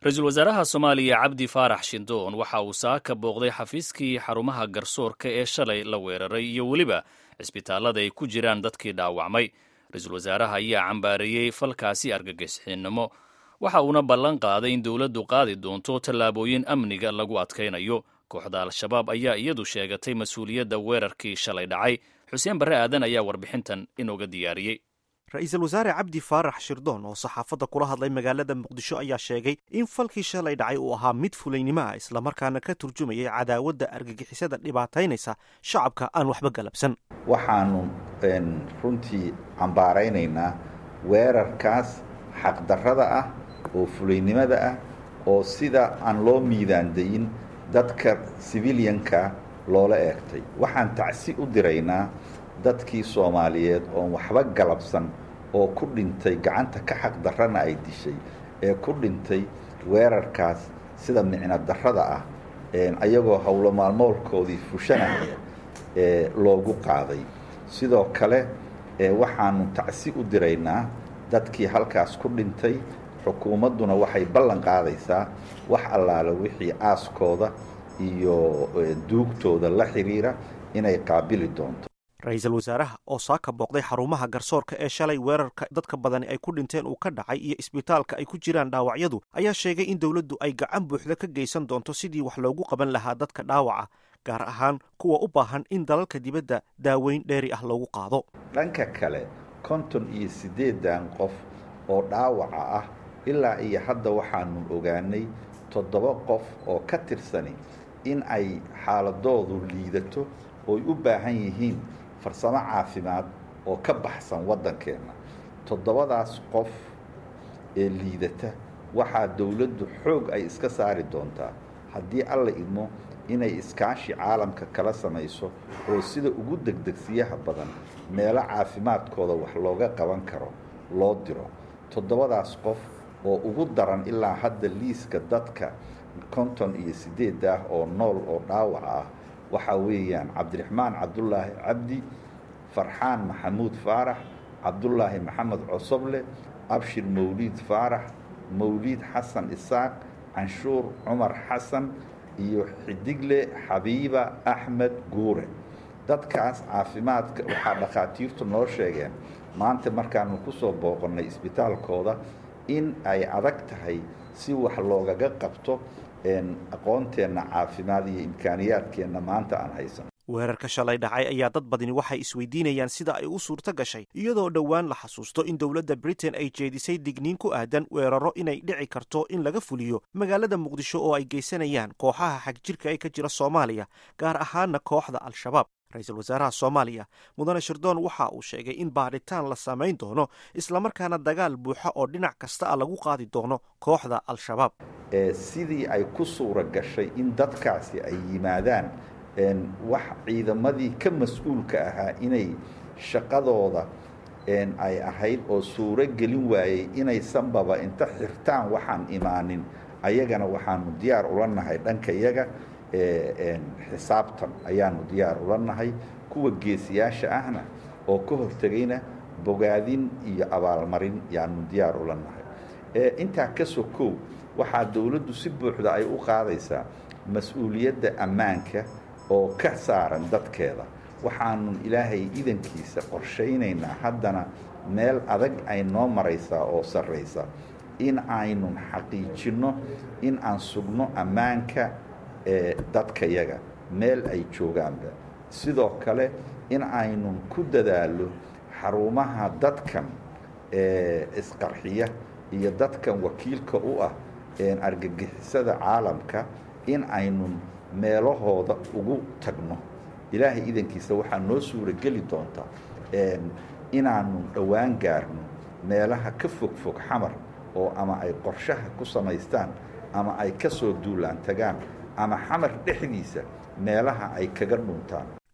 ra-iisul wasaaraha soomaaliya cabdi faarax shindoon waxa uu saaka booqday xafiiskii xarumaha garsoorka ee shalay la weeraray iyo weliba cisbitaallada ay ku jiraan dadkii dhaawacmay ra-iisul wasaaraha ayaa cambaareeyey falkaasi argagixisnimo waxa uuna ballan qaaday in dowladdu qaadi doonto tallaabooyin amniga lagu adkaynayo kooxda al-shabaab ayaa iyadu sheegatay mas-uuliyadda weerarkii shalay dhacay xuseen barre aadan ayaa warbixintan inooga diyaariyey ra-iisul wasaare cabdi faarax shirdoon oo saxaafadda kula hadlay magaalada muqdisho ayaa sheegay in falkii shalay dhacay uu ahaa mid fulaynimo ah islamarkaana ka turjumayay cadaawadda argagixisada dhibaataynaysa shacabka aan waxba galabsan waxaanu runtii cambaaraynaynaa weerarkaas xaqdarrada ah oo fulaynimada ah oo sida aan loo miidaandayin dadka sibilyanka loola eegtay waxaan tacsi u diraynaa dadkii soomaaliyeed oon waxba galabsan oo ku dhintay gacanta ka xaq darrana ay dishay ee ku dhintay weerarkaas sida micno darrada ah ayagoo howlo maalmoolkoodii fushanaya ee loogu qaaday sidoo kale waxaanu tacsi u diraynaa dadkii halkaas ku dhintay xukuumadduna waxay ballan qaadaysaa wax allaale wixii aaskooda iyo duugtooda la xidhiira inay qaabili doonto ra-iisul wasaaraha oo saaka booqday xarumaha garsoorka ee shalay weerarka dadka badani ay ku dhinteen uu ka dhacay iyo isbitaalka ay ku jiraan dhaawacyadu ayaa sheegay in dowladdu ay gacan buuxda ka geysan doonto sidii wax loogu qaban lahaa dadka dhaawaca gaar ahaan kuwa u baahan in dalalka dibadda daaweyn dheeri ah loogu qaado dhanka kale konton iyo siddeedan qof oo dhaawaca ah ilaa iyo hadda waxaanu ogaanay toddoba qof oo ka tirsani in ay xaaladoodu liidato ooy u baahan yihiin farsamo caafimaad oo ka baxsan waddankeenna toddobadaas qof ee liidata waxaa dowladdu xoog ay iska saari doontaa haddii alla idmo inay iskaashi caalamka kala samayso oo sida ugu degdegsiyaha badan meelo caafimaadkooda wax looga qaban karo loo diro toddobadaas qof oo ugu daran ilaa hadda liiska dadka konton iyo siddeed ah oo nool oo dhaawaca ah waxaa weeyaan cabdiraxmaan cabdulaahi cabdi farxaan maxamuud faarax cabdulaahi maxamed cosoble abshir mawliid faarax mawliid xasan isaaq canshuur cumar xasan iyo xidigle xabiiba axmed guure dadkaas caafimaadka waxaa dhakhaatiirtu noo sheegeen maanta markaanu ku soo booqannay isbitaalkooda in ay adag tahay si wax loogaga qabto aqoonteenna caafimaad iyo imkaaniyaadkeenna maanta aan haysan weerarka shalay dhacay ayaa dad badani waxay isweydiinayaan sida ay u suurto gashay iyadoo dhowaan la xasuusto in dowladda britain ay jeedisay digniin ku aadan weeraro inay dhici karto in laga fuliyo magaalada muqdisho oo ay geysanayaan kooxaha xagjirka ee ka jira soomaaliya gaar ahaana kooxda al-shabaab ra-iisul wasaaraha soomaaliya mudane shirdoon waxa uu sheegay in baadhitaan la samayn doono islamarkaana dagaal buuxa oo dhinac kasta a lagu qaadi doono kooxda al-shabaab sidii ay ku suura gashay in dadkaasi ay yimaadaan wax ciidamadii ka mas-uulka ahaa inay shaqadooda ay ahayd oo suuro gelin waayey inaysanbaba inta xirtaan waxaan imaanin ayagana waxaanu diyaar ula nahay dhanka yaga xisaabtan ayaanu diyaar ula nahay kuwa geesiyaasha ahna oo ka hortegayna bogaadin iyo abaalmarin yaanu diyaar ula nahay intaa ka sokow waxaa dowladdu si buuxda ay u qaadaysaa mas-uuliyadda ammaanka oo ka saaran dadkeeda waxaanu ilaahay idankiisa qorshaynaynaa haddana meel adag ay noo maraysaa oo sarraysa in aynun xaqiijinno in aan sugno ammaanka ee dadkayaga meel ay joogaanba sidoo kale in aynun ku dadaallo xarumaha dadkan ee isqarxiya iyo dadkan wakiilka u ah argagixisada caalamka in aynun meelahooda ugu tagno ilaahay idankiisa waxaa noo suura geli doontaa inaanu dhowaan gaarno meelaha ka fog fog xamar oo ama ay qorshaha ku samaystaan ama ay ka soo duulaan tagaan ama xamar dhexdiisa meelaha ay kaga dhuntaan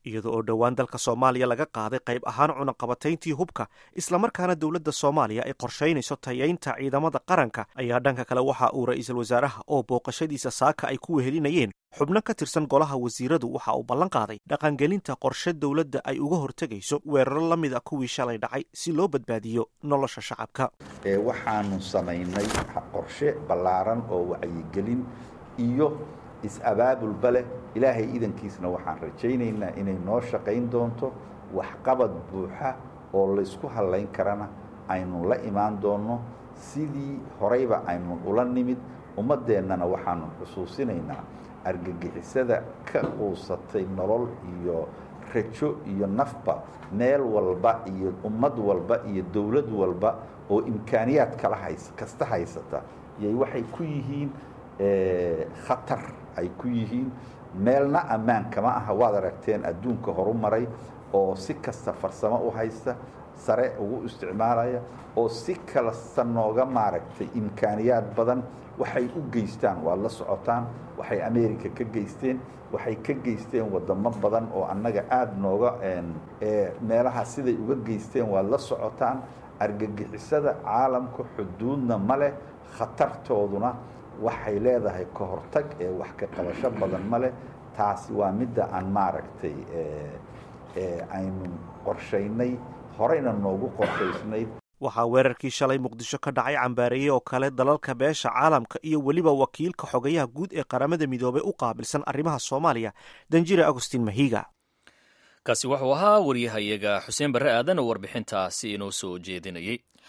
iyada oo dhowaan dalka soomaaliya laga qaaday qayb ahaan cunaqabatayntii hubka islamarkaana dowladda soomaaliya ay qorshaynayso tayaynta ciidamada qaranka ayaa dhanka kale waxa uu ra-iisul wasaaraha oo booqashadiisa saaka ay ku wehelinayeen xubno ka tirsan golaha wasiiradu waxa uu ballan qaaday dhaqangelinta qorshe dowladda ay uga hortegayso weeraro la mid a kuwii shalay dhacay si loo badbaadiyo nolosha shacabka waxaanu samaynay qorshe ballaaran oo wacyigelin iyo is-abaabulba leh ilaahay idankiisna waxaan rajaynaynaa inay noo shaqayn doonto waxqabad buuxa oo laysku hallayn karana aynu la imaan doonno sidii horeyba aynu ula nimid ummaddeennana waxaanu xusuusinaynaa argagixisada ka quusatay nolol iyo rajo iyo nafba meel walba iyo ummad walba iyo dowlad walba oo imkaaniyaad kala hays kasta haysata yay waxay ku yihiin khatar ay ku yihiin meelna ammaan kama aha waad aragteen adduunka horu maray oo si kasta farsamo u haysta sare ugu isticmaalaya oo si kalasta nooga maaragtay imkaaniyaad badan waxay u geystaan waad la socotaan waxay america ka geysteen waxay ka geysteen wadamo badan oo annaga aada nooga meelaha siday uga geysteen waad la socotaan argagixisada caalamka xuduudna ma leh khatartooduna waxay leedahay ka hortag ee wax ka qabasho badan ma leh taasi waa midda aan maaragtay aynu qorshaynay horeyna noogu qorshaysnayd waxaa weerarkii shalay muqdisho ka dhacay cambaareeye oo kale dalalka beesha caalamka iyo weliba wakiilka xogayaha guud ee qaramada midoobay u qaabilsan arrimaha soomaaliya danjire agustin mahiga kaasi wuxuu ahaa waryahayaga xuseen barre aadan oo warbixintaasi inoo soo jeedinayey